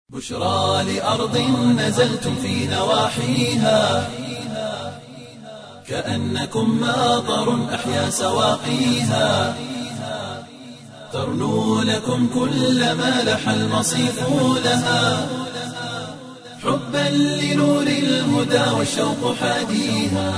بشرى لأرض نزلتم في نواحيها كأنكم ماطر أحيا سواقيها ترنو لكم كل ما لح المصيف لها حبا لنور الهدى والشوق حاديها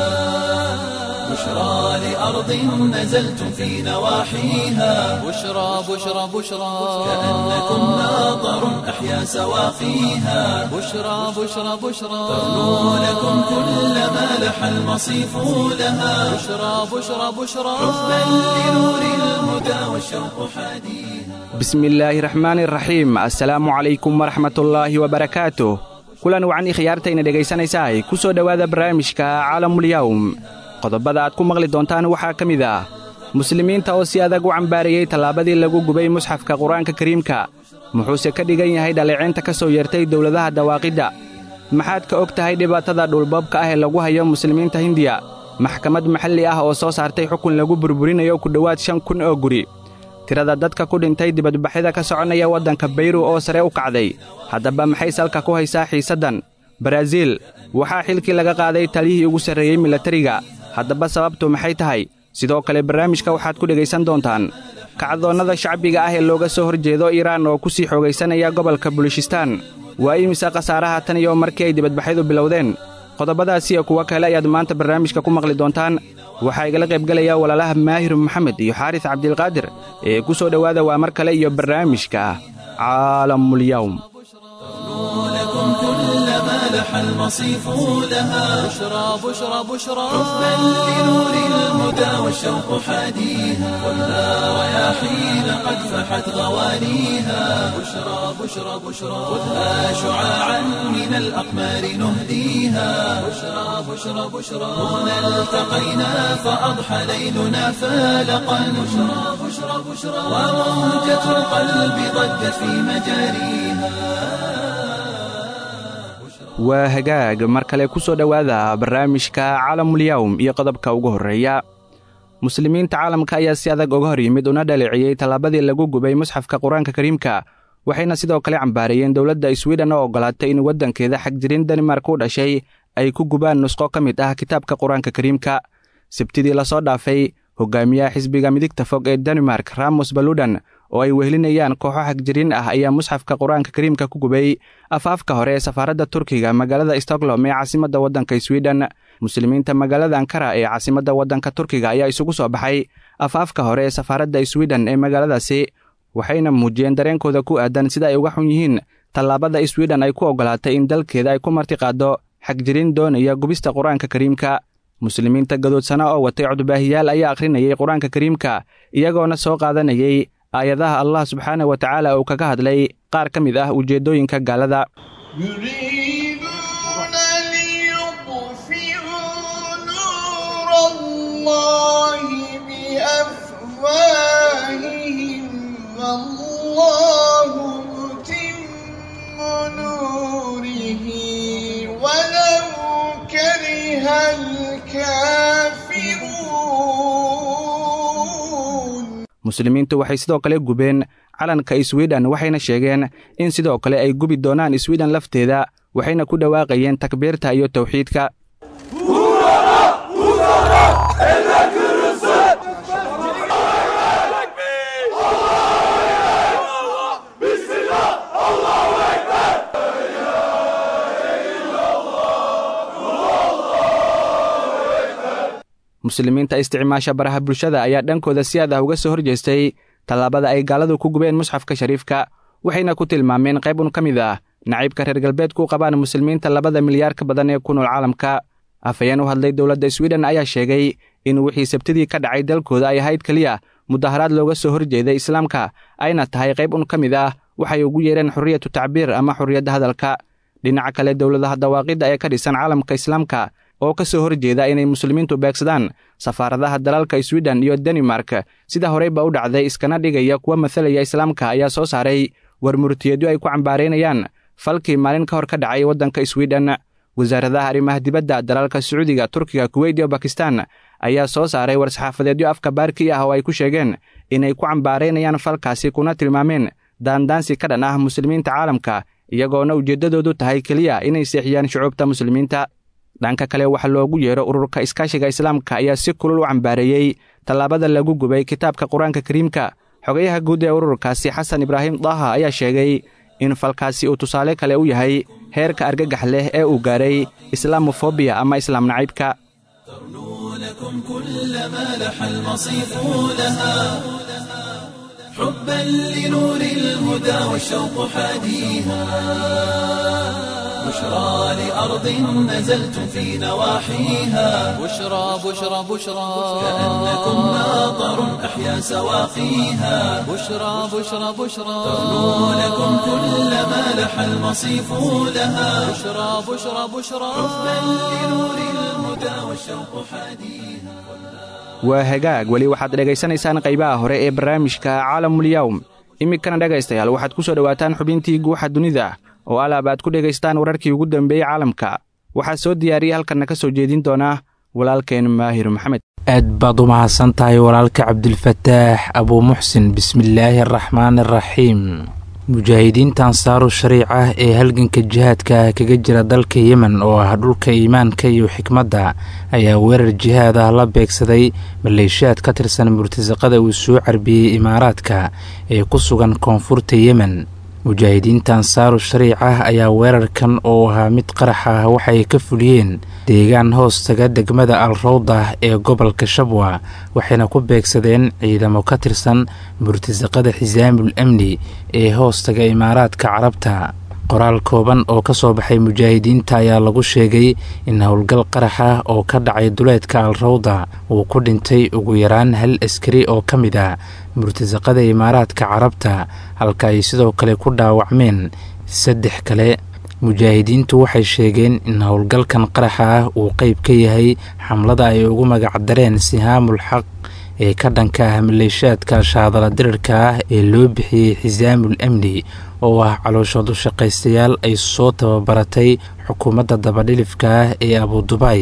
بشرى لأرض نزلتم في نواحيها بشرى بشرى بشرى كأنكم ماطر أحيا سواقيها بشرى بشرى بشرى ترنو لكم كل ما لح المصيف لها بشرى بشرى بشرى حبا لنور الهدى والشوق حاديها bismillaahi raxmaani raxiim assalaamu calaykum waraxmatullaahi wabarakaatuh kulan wacan ikhyaartayna dhegaysanaysahay ku soo dhowaada barnaamijka caalamulyawm qodobada aad ku maqli doontaan waxaa ka mid ah muslimiinta oo si adag u cambaarayey tallaabadii lagu gubay musxafka qur-aanka kariimka muxuuse ka dhigan yahay dhaleeceynta ka soo yeertay dowladaha dawaaqidda maxaad ka og tahay dhibaatada dhulboobka ah ee lagu hayo muslimiinta hindiya maxkamad maxalli ah oo soo saartay xukun lagu burburinayo ku dhowaad shan kun oo guri tirada dadka ku dhintay dibadbaxyada ka soconaya waddanka bayru oo sare u kacday haddaba maxay salka ku haysaa xiisaddan baraaziil waxaa xilkii laga qaaday taliyihii ugu sarreeyey milatariga haddaba sababtu maxay tahay sidoo kale barnaamijka waxaad ku dhegaysan doontaan kacdoonnada shacbiga ah ee looga soo hor jeedo iiraan oo ku sii xoogaysanaya gobolka bulishistaan waa imise khasaaraha tan iyo markii ay dibadbaxyadu bilowdeen qodobadaas iyo kuwo kale ayaad maanta barnaamijka ku maqli doontaan waxaa igala qaybgelaya walaalaha maahir maxamed iyo xaaris cabdilqaadir ee ku soo dhowaada waa mar kale iyo barnaamijka caalamulyawm لكم كل ما لح المصيف لها بشرى بشرى بشرى حبا لنور الهدى والشوق حاديها والها رياحين قد فحت غوانيها بشرى بشرى بشرى خذها شعاعا من الأقمار نهديها بشرى بشرى بشرى هنا التقينا فأضحى ليلنا فالقا بشرى بشرى بشرى وموجة القلب ضجت في مجاريها waa hagaag mar kale ku soo dhowaada barnaamijka caalamulyawm iyo qodobka ugu horreeya muslimiinta caalamka ayaa si adag uga hor yimid una dhaleeciyey tallaabadii lagu gubay musxafka qur-aanka kariimka waxayna sidoo kale cambaarayeen dowladda swiden oo oggolaatay in waddankeeda xagjirin danimark u dhashay ay ku gubaan nusqo ka mid ah kitaabka qur-aanka kariimka sabtidii lasoo dhaafay hogaamiyaha xisbiga midigta fog ee danimark ramos baludan oo ay wehelinayaan kooxo xagjirin ah ayaa musxafka qur-aanka kariimka ku gubay afaafka hore ee safaaradda turkiga magaalada stokholm ee caasimadda waddanka swiden muslimiinta magaalada ankara ee caasimadda waddanka turkiga ayaa isugu soo baxay afaafka hore ee safaaradda swiden ee magaaladaasi waxayna muujiyeen dareenkooda ku aadan sida ay uga xun yihiin tallaabada swiden ay ku oggolaatay in dalkeeda ay ku martiqaaddo xagjirin doonaya gubista qur-aanka kariimka muslimiinta gadoodsana oo watay codbaahiyaal ayaa akhrinayay qur-aanka kariimka iyagoona soo qaadanayay aayadaha allah subxaana wa tacaala uu kaga hadlay qaar ka mid ah ujeeddooyinka gaalada يريدون ليطفئوا نور الله بأفواههم والله متم نوره ولو كره الكافرون muslimiintu waxay sidoo kale gubeen calanka swiden waxayna sheegeen in sidoo kale ay gubi doonaan swiden lafteeda waxayna ku dhawaaqayeen takbiirta iyo tawxiidka muslimiinta isticmaasha baraha bulshada ayaa dhankooda si aad ah uga soo horjeestay tallaabada ay gaaladu ku gubeen musxafka shariifka waxayna ku tilmaameen qayb un ka mid ah naciibka reer galbeedku u qabaan muslimiinta labada milyaar ka badan ee ku nool caalamka afhayeen u hadlay dowladda swiden ayaa sheegay in wixii sabtidii ka dhacay dalkooda ay ahayd keliya mudaharaad looga soo horjeeday islaamka ayna tahay qayb un ka mid ah waxay ugu yeedheen xorriyatu tacbiir ama xorriyadda hadalka dhinaca kale dowladaha dawaaqidda ee ka dhisan caalamka islaamka oo ka soo horjeeda inay muslimiintu beegsadaan safaaradaha dalalka swiden iyo danimark sida horeyba u dhacday iskana dhigaya kuwa mathalaya islaamka ayaa soo saaray war murtiyeedyo ay ku cambaaraynayaan falkii maalin ka hor ka dhacay waddanka swiden wasaaradaha arrimaha dibadda dalalka sacuudiga turkiga kuweyt iyo bakistan ayaa soo saaray war-saxaafadeedyo afka baarkii ah oo ay ku sheegeen inay ku cambaaraynayaan falkaasi kuna tilmaameen daandaansi ka dhan ah muslimiinta caalamka iyagoona ujeeddadoodu tahay keliya inay seexiyaan shucuubta muslimiinta dhanka kale waxa loogu yeero ururka iskaashiga islaamka ayaa si kulul u cambaareeyey tallaabada lagu gubay kitaabka qur-aanka kariimka xogayaha guud ee ururkaasi xasan ibraahim daaha ayaa sheegay in falkaasi uu tusaale kale u yahay heerka argagax leh ee uu gaaray islaamofobiya ama islaam nacaybka لكم كل ما لح المصيف لها حبا لنور الهدى والشوق حاديها بشرى لأرض نزلتم في نواحيها بشرى بشرى بشرى كأنكم ماطر أحيا سواقيها بشرى بشرى بشرى تغنو لكم كل ما لح المصيف لها بشرى بشرى بشرى حبا لنور الهدى والشوق حاديها waa hagaag weli waxaad dhegaysanaysaan qaybaha hore ee barnaamijka caalamulyawm iminkana dhegaystayaal waxaad ku soo dhowaataan xubintii guuxa dunida oo alaab aad ku dhegaystaan wararkii ugu dambeeyey caalamka waxaa soo diyaariyey halkanna ka soo jeedin doona walaalkeen maahir maxamed aad baad u mahadsan tahay walaalka cabdilfataax abuu muxsin bismillaahi araxmaan araxiim mujaahidiinta ansaaru shariic ah ee halganka jihaadka kaga jira dalka yemen oo ah dhulka iimaanka iyo xikmadda ayaa weerar jihaad ah la beegsaday maleeshiyaad ka tirsan murtasaqada uu soo carbiyey imaaraadka ee ku sugan koonfurta yemen mujaahidiinta ansaaru shariic ah ayaa weerarkan oo ahaa mid qarax ah waxay ka fuliyeen deegaan hoostaga degmada al rawda ee gobolka shabwa waxayna ku beegsadeen ciidamo ka tirsan murtasaqada xisaamul amni ee hoostaga imaaraadka carabta qoraal kooban oo ka soo baxay mujaahidiinta ayaa lagu sheegay in howlgal qarax ah oo ka dhacay duleedka al rawda uu ku dhintay ugu yaraan hal askari oo ka mid ah murtasaqada imaaraadka carabta halka ay sidoo kale ku dhaawacmeen saddex kale mujaahidiintu waxay sheegeen in howlgalkan qaraxa ah uu qeyb ka yahay xamlada ay ugu magacdareen sihaamul xaq ee ka dhanka ah maleeshaadka shaadala dirirka ah ee loo bixiyey xisaamul amni oo ah calooshoodu shaqaystayaal ay soo tababaratay xukuumadda dabadhilifka ah ee abudubaay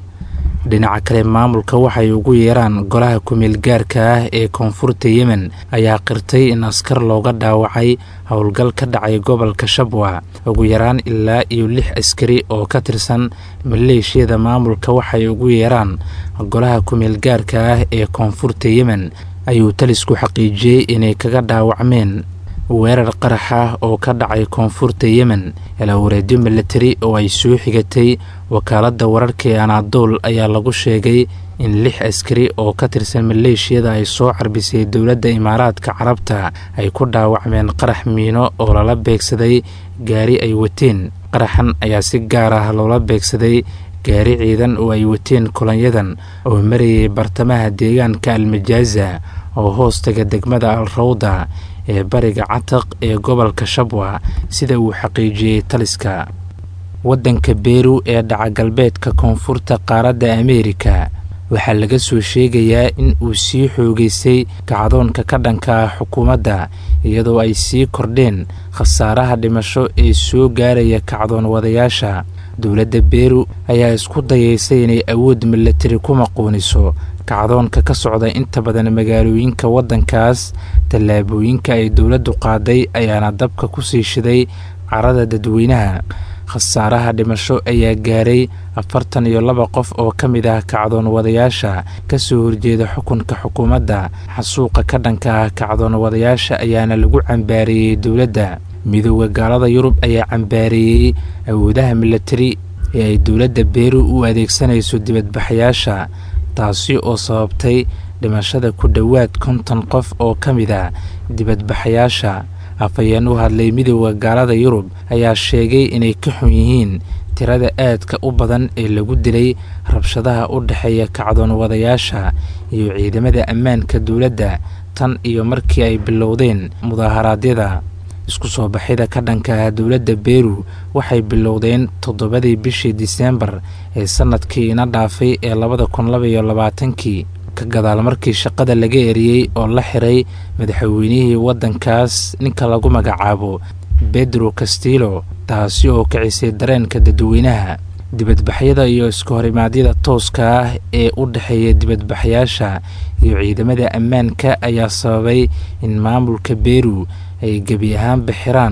dhinaca kale maamulka waxay ugu yeeraan golaha kumeel gaarka ah ee koonfurta yemen ayaa qirtay in askar looga dhaawacay howlgal ka dhacay gobolka shabwa ugu yaraan ilaa iyo lix askari oo ka tirsan maleeshiyada maamulka waxay ugu yeeraan golaha kumeel gaarka ah ee koonfurta yemen ayuu talisku xaqiijiyey inay kaga dhaawacmeen weerar qarax ah oo ka dhacay koonfurta yemen elaawareedyo milatari oo ay soo xigatay wakaaladda wararka ee anaadool ayaa lagu sheegay in lix askari oo ka tirsan maleeshiyada ay soo carbisay dowladda imaaraadka carabta ay ku dhaawacmeen qarax miino oo lala beegsaday gaari ay wateen qaraxan ayaa si gaar ah loola beegsaday gaari ciidan oo ay wateen kulanyadan oo marayay bartamaha deegaanka almajaaza oo hoostaga degmada al rawda ee bariga cataq ee gobolka shabwa sida uu xaqiijiyey taliska waddanka beru ee dhaca galbeedka koonfurta qaaradda ameerika waxaa laga soo sheegayaa in uu sii xoogeystay kacdoonka ka dhanka ah xukuumadda iyadoo ay sii kordheen khasaaraha dhimasho ee soo gaaraya kacdoon wadayaasha dowladda beru ayaa isku dayaysay inay awood milatari ku maquuniso kacdoonka ka socda inta badan magaalooyinka waddankaas tallaabooyinka ay dowladdu qaaday ayaana dabka ku sii shiday carada dadweynaha khasaaraha dhimasho ayaa gaaray afartan iyo laba qof oo ka mid ah kacdoon wadayaasha ka soo horjeeda xukunka xukuumadda xasuuqa ka dhanka ah kacdoon wadayaasha ayaana lagu cambaareeyey dowladda midooda gaalada yurub ayaa cambaareeyey awoodaha milatari ee ay dowladda beru u adeegsanayso dibadbaxayaasha taasi oo sababtay dhimashada ku dhowaad konton qof oo ka mid ah dibadbaxayaasha afhayeen u hadlay midooda gaalada yurub ayaa sheegay inay ka xun yihiin tirada aadka u badan ee lagu dilay rabshadaha u dhexeeya kacdoon wadayaasha iyo ciidamada ammaanka dowladda tan iyo markii ay bilowdeen mudaaharaadyada isku soo baxida ka dhanka ah dowladda beru waxay bilowdeen toddobadii bishii diseembar ee sanadkii ina dhaafay ee labada kun labaiyo labaatankii ka gadaal markii shaqada laga eriyey oo la xiray madaxweynihii waddankaas ninka lagu magacaabo bedro castillo taasi oo kicisay dareenka dadweynaha dibadbaxyada iyo iska horimaadyada tooska ah ee u dhexeeya dibadbaxyaasha iyo ciidamada ammaanka ayaa sababay in maamulka beru ay gebi ahaanba xiraan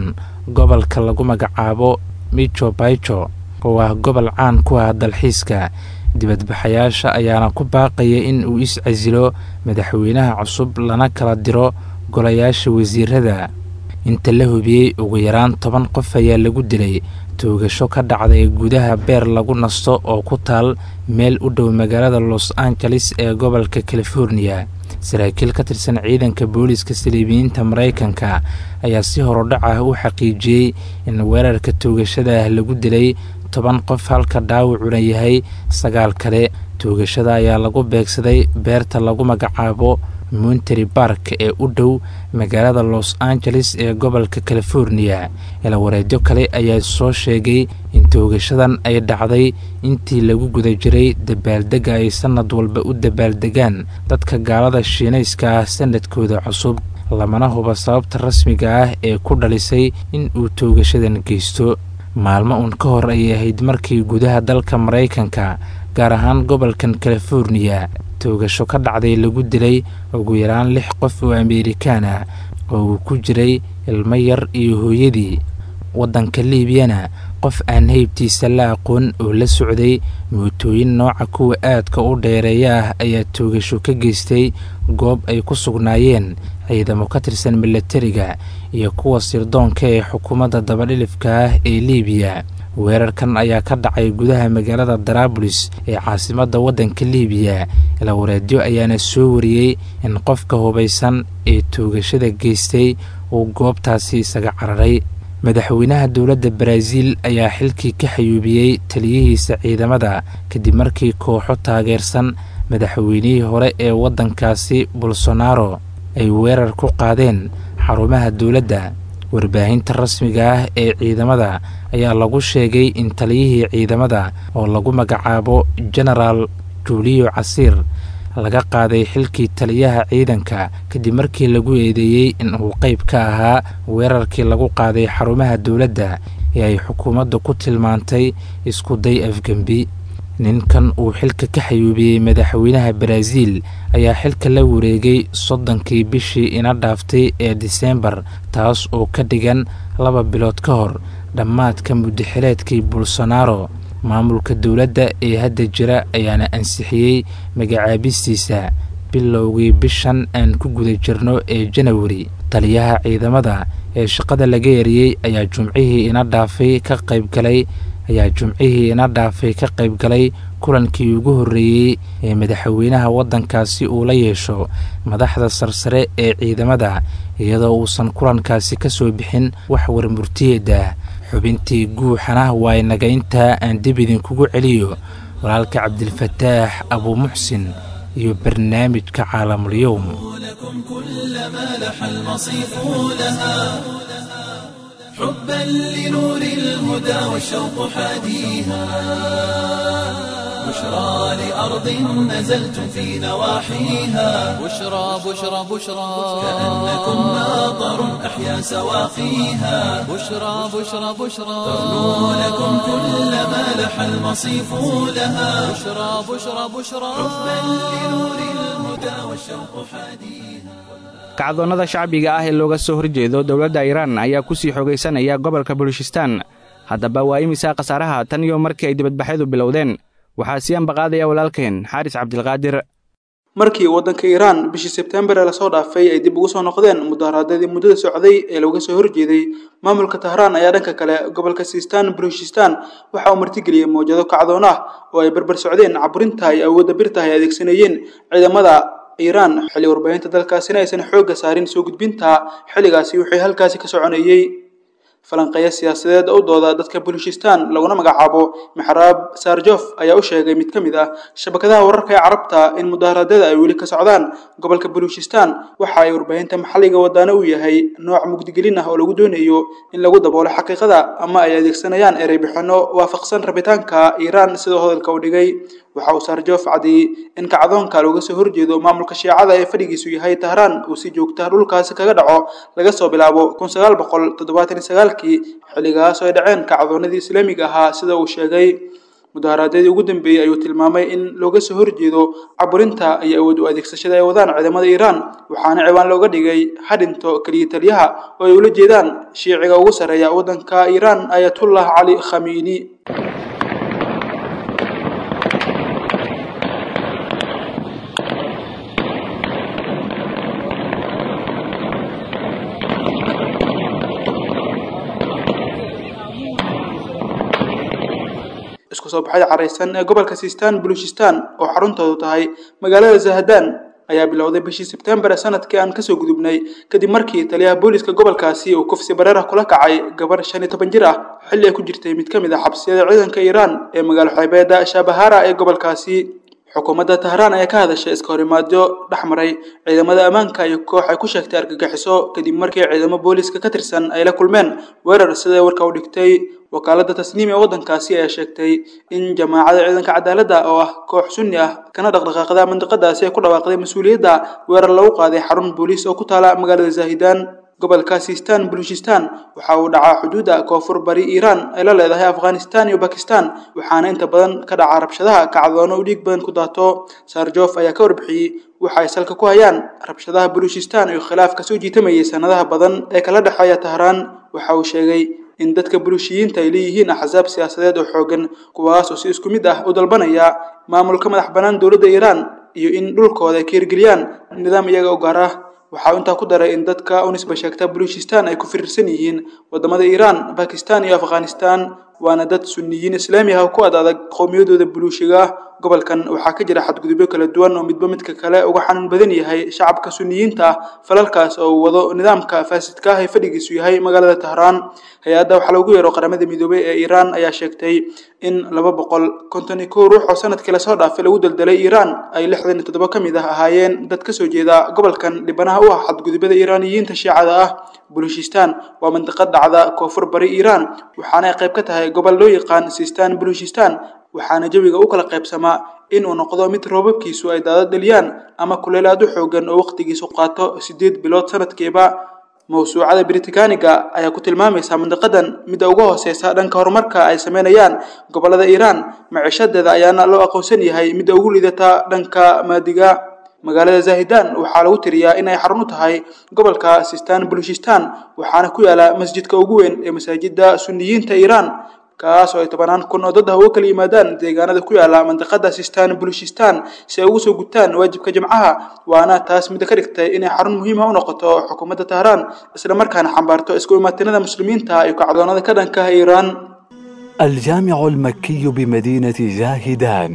gobolka lagu magacaabo micho baicho oo ah gobol caan ku ah dalxiiska dibadbaxayaasha ayaana ku baaqaya in uu is-casilo madaxweynaha cusub lana kala diro golayaasha wasiirada inta la hubiyey ugu yaraan toban qof ayaa lagu dilay toogasho ka dhacday gudaha beer lagu nasto oo ku taal meel u dhow magaalada los angeles ee gobolka californiya saraakiil ka tirsan ciidanka booliiska saliibiyiinta maraykanka ayaa si horodhac ah u xaqiijiyey in weerarka toogashada ah lagu dilay toban qof halka dhaawacuna yahay sagaal kale toogashada ayaa lagu beegsaday beerta lagu magacaabo montery bark ee u dhow magaalada los angeles ee gobolka californiya ilawareedyo kale ayaa soo sheegay in toogashadan ay dhacday intii lagu guda jiray dabaaldega ay sannad walba u dabaaldegaan dadka gaalada shiinayska ah sanadkooda cusub lamana huba sababta rasmiga ah ee ku dhalisay in uu toogashadan geysto maalmo uun ka hor ayay ahayd markii gudaha dalka maraykanka gaar ahaan gobolkan californiya toogasho ka dhacday lagu dilay ugu yaraan lix qof oo amerikaan ah oo uu ku jiray ilmo yar iyo hooyadii waddanka liibiyana qof aan heybtiisa la aqoon oo la socday mootooyin nooca kuwa aadka u dheereeya ah ayaa toogasho ka geystay goob ay ku sugnaayeen ciidamo ka tirsan milatariga iyo kuwa sirdoonka ee xukuumadda dabadhilifka ah ee liibiya weerarkan ayaa ka dhacay gudaha magaalada daraabulis ee caasimadda waddanka liibiya ilawareedyo ayaana soo wariyey in qofka hubaysan ee toogashada geystay uu goobtaasi isaga cararay madaxweynaha dowladda baraaziil ayaa xilkii ka xayuubiyey taliyihiisa ciidamada kadib markii kooxo taageersan madaxweynihii hore ee waddankaasi bolsonaro ay weerar ku qaadeen xarumaha dowladda warbaahinta rasmiga ah ee ciidamada ayaa lagu sheegay in taliyihii ciidamada oo lagu magacaabo genaraal juuliyo casiir laga qaaday xilkii taliyaha ciidanka kadib markii lagu eedeeyey in uu qayb ka ahaa weerarkii lagu qaaday xarumaha dowladda ee ay xukuumaddu ku tilmaantay isku day afgembi ninkan uu xilka ka xayuubiyey madaxweynaha baraaziil ayaa xilka la wareegay soddonkii bishii ina dhaaftay ee diseembar taas oo ka dhigan laba bilood ka hor dhammaadka muddaxileedkii bolsonaro maamulka dowladda ee hadda jira ayaana ansixiyey magacaabistiisa bilowgii bishan aan ku guda jirno ee janawari taliyaha ciidamada ee shaqada laga eriyey ayaa jumcihii ina dhaafay ka qaybgalay ayaa jumcihii ina dhaafay ka qayb galay kulankii ugu horreeyey ee madaxweynaha waddankaasi uu la yeesho madaxda sarsare ee ciidamada iyadoo uusan kulankaasi ka soo bixin wax warmurtiyeeda xubintii guuxana waa inaga intaa aan dib idinkugu celiyo walaalka cabdilfataax abuu muxsin iyo barnaamijka caalamulyowm لكم كل ما لح المصيف لها حبا لنور الهدى والشوق حاديها بشرى لأرض نزلتم في نواحيها بشرى بشرى بشرى كأنكم ناظر أحيا سواقيها بشرى بشرى بشرى تغنو لكم كل ما لح المصيف لها بشرى بشرى بشرى حبا لنور الهدى والشوق حاديها kacdoonnada shacbiga ah ee looga soo horjeedo dowladda iiraan ayaa ku sii xogaysanaya gobolka bulishistaan haddaba waa imisaa khasaaraha tan iyo markii ay dibadbaxyadu bilowdeen waxaa sii ambaqaadaya walaalkeen xaaris cabdilqaadir markii waddanka iiraan bishii sebtembar ee lasoo dhaafay ay dib ugu soo noqdeen mudaharaadadii muddada socday ee looga soo horjeeday maamulka tahraan ayaa dhanka kale gobolka siistaan bulushistaan waxa uu martigeliyey mawjado kacdoon ah oo ay barbar socdeen caburinta ay awoodda birta ay adeegsanayeen ciidamada iiraan xilli warbaahinta dalkaasina aysan xoogga saarin soo gudbinta xilligaasi wixii halkaasi ka soconayey falanqeeya siyaasadeed u dooda dadka bulushistaan laguna magacaabo maxraab sarjof ayaa u sheegay mid ka mid ah shabakadaha wararka ee carabta in mudaharaadyada ay weli ka socdaan gobolka bulushistaan waxa ay warbaahinta maxalliga wadaano u yahay nooc mugdigelin ah oo lagu doonayo in lagu daboolo xaqiiqada ama ay adeegsanayaan ereybixinno waafaqsan rabitaanka iiraan sidoo hadalka u dhigay waxa uu sarjof cadiyey in kacdoonka looga soo horjeedo maamulka shiicada ee fadhigiisu yahay tahraan uu si joogta dhulkaasi kaga dhaco laga soo bilaabo kun sagaal boqol toddobaatan iyo sagaalkii xilligaas oo ay dhaceen kacdoonadii islaamiga ahaa sida uu sheegay mudaharaadyadii ugu dambeeyey ayuu tilmaamay in looga soo horjeedo caburinta iyo awood u adeegsashada ay wadaan ciidamada iiraan waxaana ciwaan looga dhigay hadhinto keliya taliyaha oo ay ula jeedaan shiiciga ugu sarreeya waddanka iiraan ayatullah cali khamiini isku soo baxyada caraysan ee gobolka sistan baluchistan oo xaruntoodu tahay magaalada zahadan ayaa bilowday bishii sebtembar ee sanadkii aan kasoo gudubnay kadib markii taliyaha booliska gobolkaasi uu kufsi bareerah kula kacay gabar shan iyo toban jir ah xilli ay ku jirtay mid ka mid ah xabsiyada ciidanka iiraan ee magaalo xeebeeda shabahara ee gobolkaasi xukuumadda tahraan ayaa ka hadashay iska horimaadyo dhex maray ciidamada ammaanka iyo koox ay ku sheegtay argagixiso kadib markii ciidamo booliska ka tirsan ay la kulmeen weerar siday warka u dhigtay wakaaladda tasniim ee waddankaasi ayaa sheegtay in jamaacada ciidanka cadaaladda oo ah koox sunni ah kana dhaqdhaqaaqda mandiqadaasi ay ku dhawaaqday mas-uuliyadda weerar lagu qaaday xarun booliis oo ku taala magaalada zaahidan gobolka sistan baluchistan waxa uu dhacaa xuduudda koonfur bari iiraan ay la leedahay afghanistan iyo bakistan waxaana inta badan ka dhaca rabshadaha kacdoono u dhiig badan ku daato sarjof ayaa ka warbixiyey waxa ay salka ku hayaan rabshadaha baluchistan iyo khilaafka soo jiitamayay sanadaha badan ee kala dhexeeya tahraan waxa uu sheegay in dadka bulushiyiinta ay leeyihiin axsaab siyaasadeed oo xoogan kuwaas oo si isku mid ah u dalbanaya maamulka madax bannaan dowladda iiraan iyo in dhulkooda ay ka hirgeliyaan nidaam iyaga u gaar ah waxaa intaa ku daray in dadka u nisba sheegta baluchistan ay ku firirsan yihiin wadamada iiraan bakistan iyo afghanistan waana dad sunniyiin islaami ah oo ku ad adag qowmiyadooda buluushiga ah gobolkan waxaa ka jira xadgudubyo kala duwan oo midba midka kale uga xanuun badan yahay shacabka sunniyiinta ah falalkaas oo uu wado nidaamka faasidka ah ee fadhigiisu yahay magaalada tahraan hay-adda waxaa loogu yeero qaramada midoobay ee iiraan ayaa sheegtay in laba boqol konton iyo kow ruux oo sanadkii lasoo dhaafay lagu daldalay iiraan ay lixdan iyo toddoba ka mid ah ahaayeen dad kasoo jeeda gobolkan dhibanaha u ah xadgudubyada iiraaniyiinta shiicada ah baluchistan waa mandiqad dhacda koonfur bari iiraan waxaana ay qayb ka tahay gobol loo yaqaan sistan baluchistan waxaana jawiga u kala qaybsamaa in uu noqdo mid roobabkiisu ay daadad dhaliyaan ama kuleel aad u xoogan oo waqtigiisu qaato siddeed bilood sanadkiiba mawsuucada britaniga ayaa ku tilmaamaysa mandiqadan midda uga hooseysa dhanka horumarka ay sameynayaan gobolada iiraan maciishadeeda ayaana loo aqoonsan yahay midda ugu liidata dhanka maadiga magaalada zahidan waxaa lagu tiriyaa in ay xarun u tahay gobolka sistan baluchistan waxaana ku yaala masjidka ugu weyn ee masaajida sunniyiinta iiraan kaas oo ay tobanaan kun oo dad ah uga kala yimaadaan deegaanada ku yaala mandiqada sistan baluchistan si ay ugu soo gutaan waajibka jimcaha waana taas midda ka dhigtay inay xarun muhiima u noqoto xukuumadda tahraan isla markaana xambaarto isku imaatinada muslimiinta iyo kacdoonada ka dhanka ah iiraan الجامع المكي بمدينة زاهدان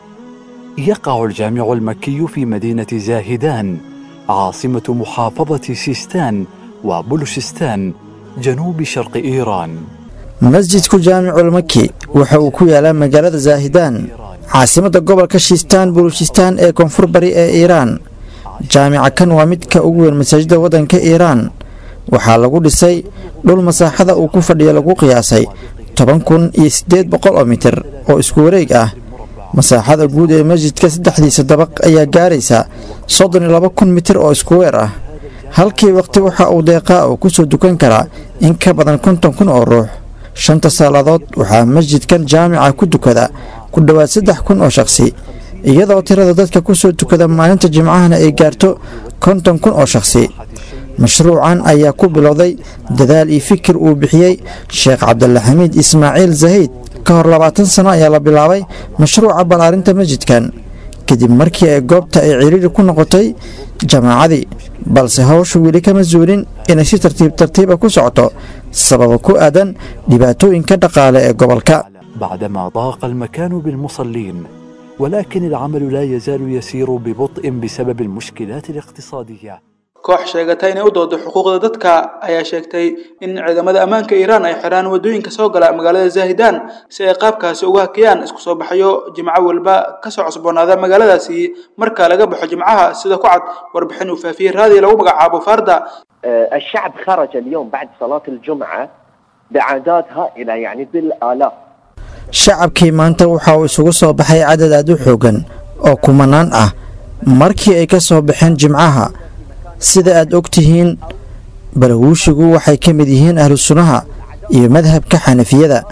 يقع الجامع المكي في مدينة زاهدان عاصمة محافظة سيستان وبلوشستان جنوب شرق إيران masjidku jaamiculmaki waxa uu ku yaalaa magaalada zaahidaan caasimadda gobolka shiistaan bulushistaan ee koonfur bari ee iiraan jaamica kan waa midka ugu weyn masaajidda waddanka iiraan waxaa lagu dhisay dhul masaaxada uu ku fadhiyo lagu qiyaasay toban kun iyo siddeed boqol oo mitir oo isku wareeg ah masaaxada guud ee masjidka saddexdiisa dabaq ayaa gaaraysa soddon iyo laba kun mitir oo isku weer ah halkii waqti waxa uu deeqaa oo ku soo dukan karaa in ka badan konton kun oo ruux shanta saalladood waxaa masjidkan jaamica ku dukada ku dhowaad saddex kun oo shakhsi iyadoo tirada dadka ku soo tukada maalinta jimcahana ay gaarto konton kun oo shakhsi mashruucan ayaa ku bilowday dadaal iyo fikir uu bixiyey sheekh cabdulaxamiid ismaaciil zahiid ka hor labaatan sano ayaa la bilaabay mashruuca ballaarinta masjidkan kadib markii ay goobta ay ciriiri ku noqotay jamaacadii balse hawshu weli kama zuulin inay si tartiib tartiiba ku socoto sababa ku aadan dhibaatooyinka dhaqaale ee gobolka بعدما ضاق المكان بالمصلين ولكن العمل لا يزال يسير ببطء بسبب المشكلات الاقتصادية koox sheegata inay u doodo xuquuqda dadka ayaa sheegtay in ciidamada ammaanka iiraan ay xiraan wadooyinka soo gala magaalada zaahidaan si ay qaabkaasi uga hakiyaan isku soo baxyo jimco walba kasoo cusboonaada magaaladaasi marka laga baxo jimcaha sida ku cad warbixin uu faafiyey raadi lagu magacaabo farda الشعب خرج اليوم بعد صلاة الجمعة بأعداد هائلة يعني بالآلاف shacabkii maanta waxa uu isugu soo baxay cadad aad u xoogan oo kumanaan ah markii ay ka soo baxeen jimcaha sida aad og tihiin balawuushigu waxay ka mid yihiin ahlu sunnaha iyo madhabka xanafiyada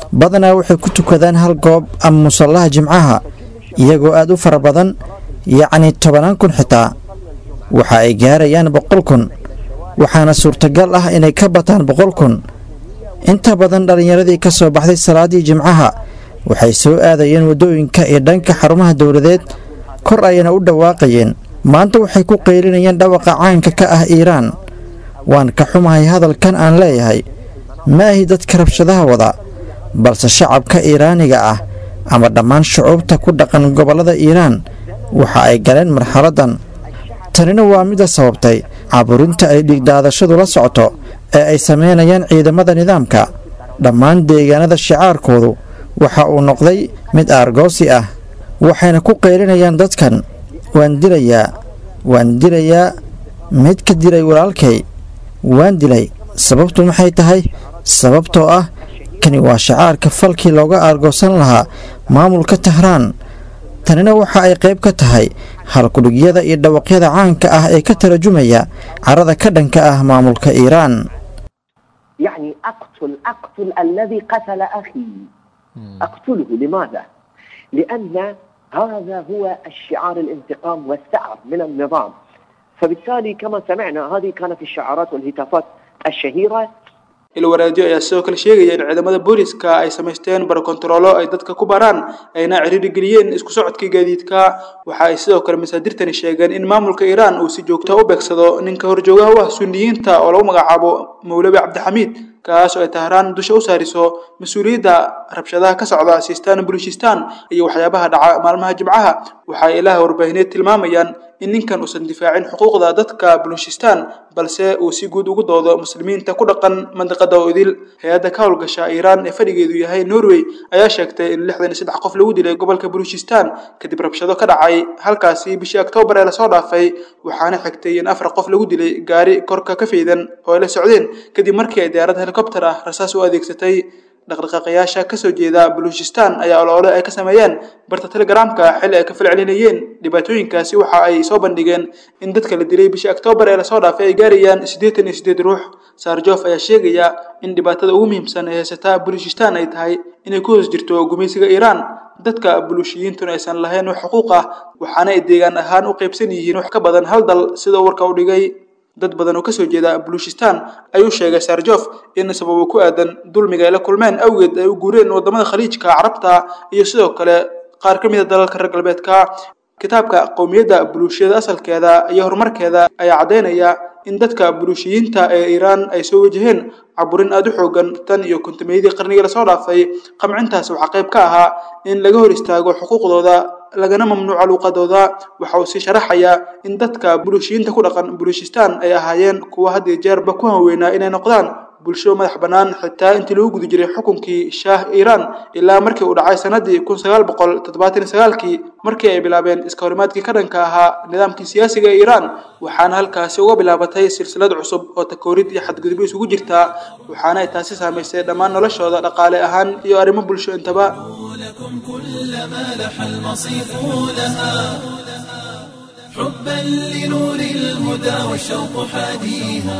badanaa waxay ku tukadaan hal goob ama musallaha jimcaha iyagoo aad u fara badan yacni tobanaan kun xitaa waxa ay gaarayaan boqol kun waxaana suurtagal ah inay ka bataan boqol kun inta badan dhallinyaradii ka soo baxday salaaddii jimcaha waxay soo aadayeen waddooyinka iyo dhanka xarumaha dowladeed kor ayayna u dhawaaqayeen maanta waxay ku qaylinayeen dhawaqa caanka ka ah iiraan waan ka xumahay hadalkan aan leeyahay ma ahi dadka rabshadaha wada balse shacabka iiraaniga ah ama dhammaan shucuubta ku dhaqan gobollada iiraan waxa ay galeen marxaladdan tanina waa midda sababtay caburinta ay dhiigdaadashadu la socoto ee ay samaynayaan ciidamada nidaamka dhammaan deegaanada shicaarkoodu waxa uu noqday mid aargoosi ah waxayna ku qaylinayaan dadkan waan dilayaa waan dilayaa mid ka dilay walaalkay waan dilay sababtu maxay tahay sababtoo ah kani waa shacaarka falkii looga aargoosan lahaa maamulka tahraan tanina waxa ay qayb ka tahay halkudhigyada iyo dhawaqyada caanka ah ee ka tarjumaya carada ka dhanka ah maamulka iiraan يعني أقتل أقتل الذي قتل أخي أقتله لماذا؟ لأن هذا هو الشعار الانتقام والثأر من النظام فبالتالي كما سمعنا هذه كانت الشعارات والهتافات الشهيرة ilwaraadyo ayaa sidoo kale sheegaya in ciidamada booliska ay samaysteen barokontaroolo ay dadka ku baraan ayna ciriiri geliyeen isku socodkii gaadiidka waxa ay sidoo kale masaadirtani sheegeen in maamulka iiraan uu si joogta u beegsado ninka horjoogaha u ah suniyiinta oo lagu magacaabo mawlabi cabdixamiid kaas oo ay tahraan dusha u saariso mas-uuliyadda rabshadaha ka socda siistaan bulishistaan iyo waxyaabaha dhaca maalmaha jimcaha waxa ay ilaha warbaahineed tilmaamayaan in ninkan uusan difaacin xuquuqda dadka bulushistaan balse uu si guud ugu doodo muslimiinta ku dhaqan mandiqada odil hay-adda ka howlgasha iiraan ee fadhigeedu yahay norway ayaa sheegtay in lixdan iyo saddex qof lagu dilay gobolka bulushistaan kadib rabshado ka dhacay halkaasi bishii oktoobar ee lasoo dhaafay waxaana xigtay in afar qof lagu dilay gaari korka ka faydan oo ay la socdeen kadib markii ay diyaarad helikobter ah rasaas u adeegsatay dhaqdhaqaaqayaasha kasoo jeeda baluchistan ayaa oloole ay ka sameeyeen barta telegramka xilli ay ka falcelinayeen dhibaatooyinkaasi waxa ay soo bandhigeen in dadka la dilay bishii oktoobar ee lasoo dhaafay ay gaarayaan siddeetan iyo siddeed ruux sarjof ayaa sheegaya in dhibaatada ugu muhiimsan ee haysata baluchistan ay tahay inay ku hoos jirto gumaysiga iiraan dadka bulushiyiintuna aysan lahayn wax xuquuq ah waxaana ay deegaan ahaan u qaybsan yihiin wax ka badan hal dal sida warka u dhigay dad badan oo kasoo jeeda baluchistan ayuu sheegay sarjof in sababo ku aadan dulmiga ay la kulmeen awgeed ay u guureen wadamada khaliijka carabta iyo sidoo kale qaar ka mid a dalalka reer galbeedka kitaabka qowmiyadda buluushiyada asalkeeda iyo horumarkeeda ayaa caddaynaya in dadka buluushiyiinta ee iiraan ay soo wajaheen caburin aada u xoogan tan iyo kontameeyadii qarnigii lasoo dhaafay qamcintaas waxaa qayb ka ahaa in laga hor istaago xuquuqdooda lagana mamnuuco luuqadooda waxa uu sii sharaxayaa in dadka buluushiyiinta ku dhaqan buluushistan ay ahaayeen kuwa had iyo jeerba ku hanweynaa inay noqdaan bulsho madax bannaan xitaa intii lagu guda jiray xukunkii shaah iiraan ilaa markii uu dhacay sanadii kun sagaal boqol toddobaatan iyo sagaalkii markii ay bilaabeen iska horimaadkii ka dhanka ahaa nidaamkii siyaasiga ee iiraan waxaana halkaasi uga bilaabatay silsilad cusub oo takoorid iyo xadgudubyo isugu jirtaa waxaana ay taasi saamaysay dhammaan noloshooda dhaqaale ahaan iyo arrimo bulsho intaba لكم كل ما لح المصيف لها حبا لنور الهدى والشوق حاديها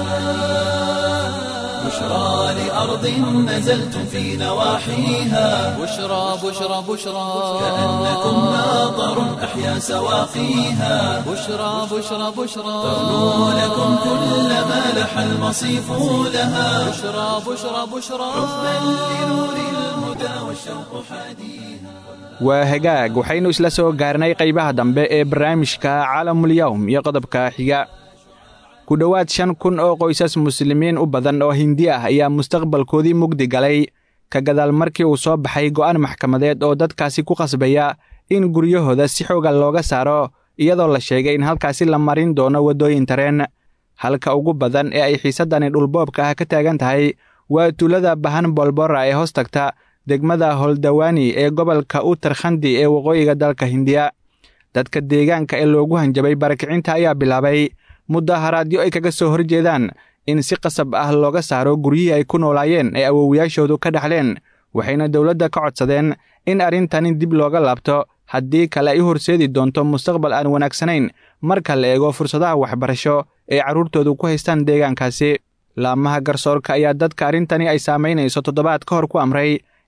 بشرى لأرض نزلتم في نواحيها بشرى بشرى بشرى كأنكم ماطر أحيا سواقيها بشرى بشرى بشرى تغنو لكم كل ما لح المصيف لها بشرى بشرى بشرى حبا لنور الهدى والشوق حاديها waa hagaag waxaynu isla soo gaarnay qaybaha dambe ee barnaamijka caalamulyawm iyo qodobka xiga ku dhowaad shan kun oo qoysas muslimiin u badan oo hindi ah ayaa mustaqbalkoodii mugdi galay ka gadaal markii uu soo baxay go'aan maxkamadeed oo dadkaasi ku qasbaya in guryahooda si xooga looga saaro iyadoo la sheegay in halkaasi la marin doono waddooyin tareen halka ugu badan ee ay xiisaddani dhulboobka ah ka taagan tahay waa tuulada bahan bolbora ee hoos tagta degmada holdawaani ee gobolka utarkhandi ee waqooyiga dalka hindiya dadka deegaanka ee loogu hanjabay barakicinta ayaa bilaabay mudaharaadyo ay kaga soo horjeedaan in si qasab ah looga saaro guryihii ay ku noolaayeen ee awowayaashoodu ka dhaxleen waxayna dowladda ka codsadeen in arrintani dib looga laabto haddii kale ay u horseedi doonto mustaqbal aan wanaagsanayn marka la eego fursadaha waxbarasho ee carruurtoodu ku haystaan deegaankaasi laamaha garsoorka ayaa dadka arrintani ay saamaynayso toddobaad ka hor ku amray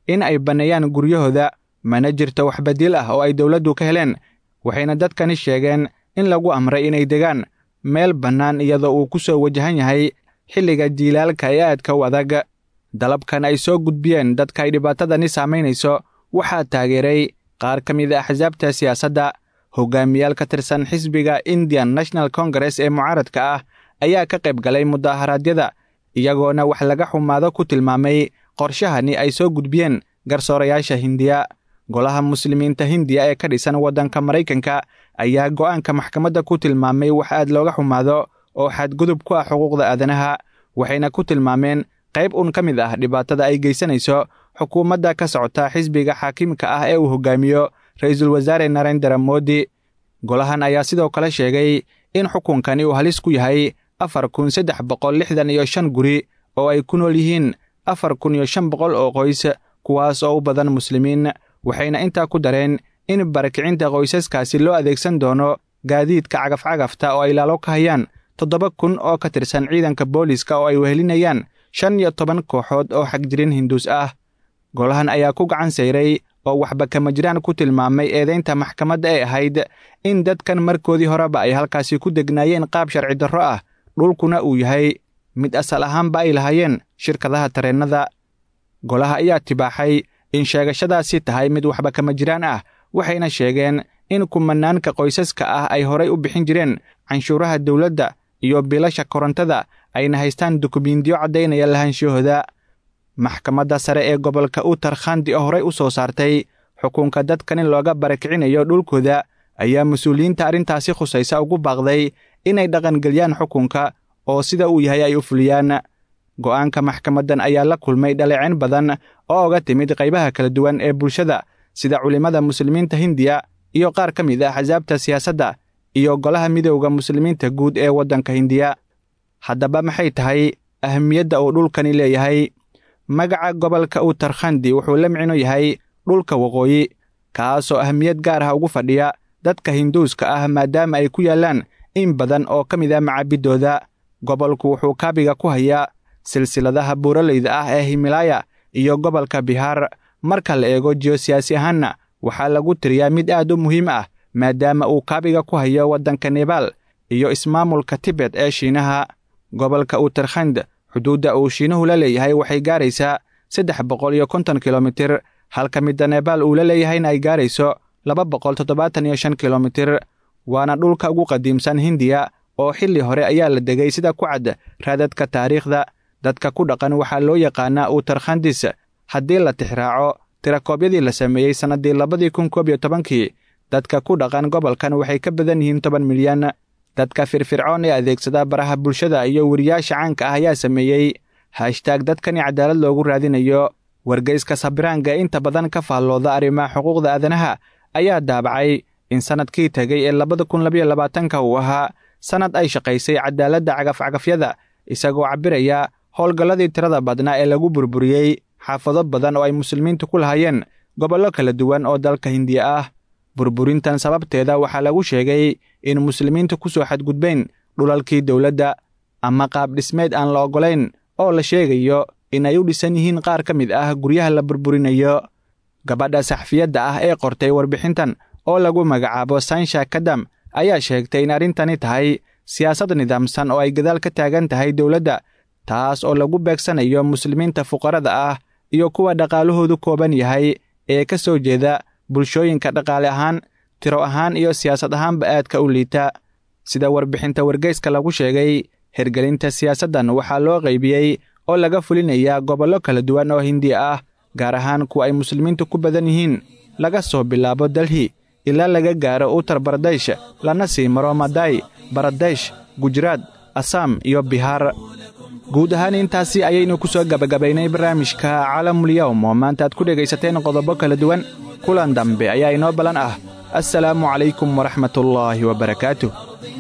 in ay banneeyaan guryahooda mana jirto wax badiil ah oo ay dowladdu ka heleen waxayna dadkani sheegeen in lagu amray inay degaan meel bannaan iyadoo uu ku soo wajahan yahay xilliga jiilaalka ee aadka u adag dalabkan ay soo gudbiyeen dadka ay dhibaatadani saamaynayso waxaa taageeray qaar ka mid a axsaabta siyaasadda hogaamiyaal ka tirsan xisbiga indian national congress ee mucaaradka ah ayaa ka qayb galay mudaaharaadyada iyagoona wax laga xumaado ku tilmaamay qorshahani ay soo gudbiyeen garsoorayaasha hindiya golaha muslimiinta hindiya ee ka dhisan waddanka maraykanka ayaa go'aanka maxkamadda ku tilmaamay wax aad looga xumaado oo xadgudub ku ah xuquuqda aadanaha waxayna ku tilmaameen qayb un ka mid ah dhibaatada ay geysanayso xukuumadda ka socota xisbiga xaakiimka ah ee uu hogaamiyo ra-iisul wasaare narendera modi golahan ayaa sidoo kale sheegay in xukunkani uu halis ku yahay afar kun saddex boqol lixdan iyo shan guri oo ay ku nool yihiin afar kun iyo shan boqol oo qoys kuwaas oo u badan muslimiin waxayna intaa ku dareen in barakicinta qoysaskaasi loo adeegsan doono gaadiidka cagafcagafta oo ay laalo ka hayaan toddoba kun oo ka tirsan ciidanka booliska oo ay wehelinayaan shan iyo toban kooxood oo xagjirin hinduus ah golahan ayaa ku gacan sayray oo waxba kama jiraan ku tilmaamay eedaynta maxkamadda ee ahayd in dadkan markoodii horeba ay halkaasi ku degnaayeen qaab sharci darro ah dhulkuna uu yahay mid asal ahaanba ay lahaayeen shirkadaha tareennada golaha ayaa tibaaxay in sheegashadaasi tahay mid waxba kama jiraan ah waxayna sheegeen in kumanaanka qoysaska ah ay horay u bixin jireen canshuuraha dowladda iyo biilasha korontada ayna haystaan dukumiintiyo caddaynaya lahaanshahooda maxkamadda sare ee gobolka utar khandi oo horey u soo saartay xukunka dadkan in looga barakicinayo dhulkooda ayaa mas-uuliyiinta arrintaasi khusaysa ugu baaqday inay dhaqangeliyaan xukunka oo sida uu yahay ay u fuliyaan go'aanka maxkamaddan ayaa la kulmay dhaleecin badan oo oga timid qaybaha kala duwan ee bulshada sida culimmada muslimiinta hindiya iyo qaar ka mid ah axsaabta siyaasadda iyo golaha midowda muslimiinta guud ee waddanka hindiya haddaba maxay tahay ahamiyadda uu dhulkani leeyahay magaca gobolka utarkhandi wuxuu la micno yahay dhulka waqooyi kaasoo ahamiyad gaar ah ugu fadhiya dadka hinduuska ah maadaama ay ku yaallaan in badan oo ka mid ah macaabidooda gobolku wuxuu kaabiga ku hayaa silsiladaha buuraleyda ah ee himilaaya iyo gobolka bihaar marka la eego jiyosiyaasi ahaanna waxaa lagu tiriyaa mid aad u muhiim ah maadaama uu kaabiga ku hayo waddanka nebaal iyo ismaamulka tibet ee shiinaha gobolka utarkhand xuduudda uu shiinuhu la leeyahay waxay gaaraysaa saddex boqol iyo konton kilomitir halka midda nebaal uu la leeyahayna ay gaarayso laba boqol toddobaatan iyo shan kilomitir waana dhulka ugu qadiimsan hindiya oo xilli hore ayaa la degay sida ku cad raadadka taariikhda dadka ku dhaqan waxaa loo yaqaanaa utarkhandis haddii la tixraaco tirakoobyadii la sameeyey sannaddii labadii kun koob iyo tobankii dadka ku dhaqan gobolkan waxay ka badan yihiin toban milyan dadka firfircoon ee adeegsada baraha bulshada iyo weriyaasha caanka ah ayaa sameeyey hashtaag dadkani cadaalad loogu raadinayo wargeyska sabiraanga inta badan ka faallooda arrimaha xuquuqda aadanaha ayaa daabacay in sannadkii tegay ee labada kun labayo labaatanka uu ahaa sannad ay shaqaysay cadaaladda cagafcagafyada isagoo cabbiraya howlgalladii tirada badnaa ee lagu burburiyey xaafado badan oo ay muslimiintu ku lahaayeen gobollo kala duwan oo dalka hindiya ah burburintan sababteeda waxaa lagu sheegay in muslimiintu ku soo xadgudbeen dhulalkii dowladda ama qaab dhismeed aan la oggolayn oo la sheegayo in ay u dhisan yihiin qaar ka mid ah guryaha la burburinayo gabadha saxfiyadda ah ee qortay warbixintan oo lagu magacaabo sansha kadam ayaa sheegtay in arrintani tahay siyaasad nidaamsan oo ay gadaal ka taagan tahay dowladda taas oo lagu beegsanayo muslimiinta fuqarada ah iyo kuwa dhaqaalahoodu kooban yahay ee ka soo jeeda bulshooyinka dhaqaale ahaan tiro ahaan iyo siyaasad ahaanba aadka u liita sida warbixinta wargeyska lagu sheegay hergelinta siyaasaddan waxaa loo qaybiyey oo laga fulinayaa gobollo kala duwan oo hindiya ah gaar ahaan kuwa ay muslimiintu ku badan yihiin laga soo bilaabo delhi ilaa laga gaaro utar baradesh lana sii maro maday baradesh gujaraad asam iyo bihaar guud ahaan intaasi ayaynu ku soo gabagabaynay barnaamijka caalamul-yowm oo maanta aad ku dhegaysateen qodobo kala duwan kulan dambe ayaa inoo ballan ah assalaamu calaykum waraxmatullaahi wabarakaatuh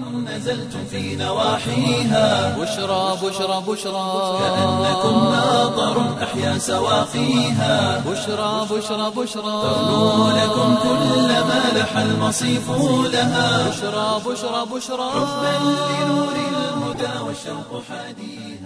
نزلتم في نواحيها بشرى بشرى بشرى كأنكم ناظر أحيا سواقيها بشرى بشرى بشرى ترنو لكم كل ما لح المصيف لها بشرى بشرى بشرى بل لنور الهدى والشوق حديها